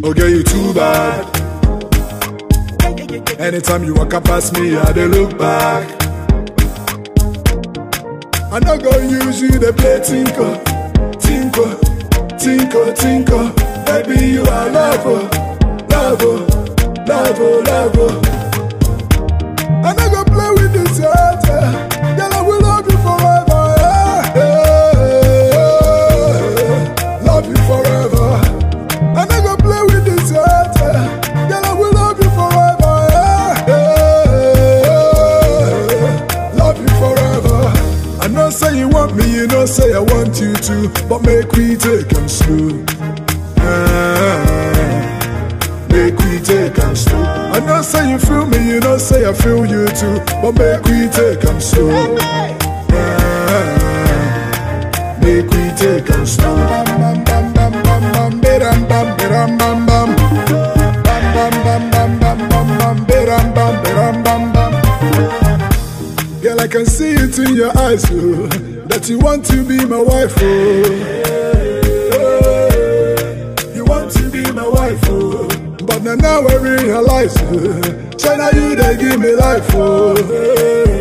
Okay, you too bad. Anytime you walk up past me, I dey look back. I no go use you to play tinko, tinko, tinko, tinko. Baby, you are love, oh, love, oh, love, oh, love. oh. I no go play with this heart, eh. girl. I will love you forever. eh, eh, eh. Love you forever. I no go play with this heart, eh. girl. I will love you forever. eh, eh, eh. Love you forever. I know say you want me, you know say I want you too, but make we take 'em slow. Ah, Make we take 'em slow. I know say you feel me, you know say I feel you too, but make we take 'em slow. Ah, Make we take 'em slow. Bam bam bam bam bam bam, bidam bam bidam bam bam. Bam bam bam bam bam bam bam, bidam bam bidam bam bam. Girl, I can see it in your eyes, oh, that you want to be my wife, oh. You want to be my wife, oh. But now, now I realize, oh, China, you they give me life, oh.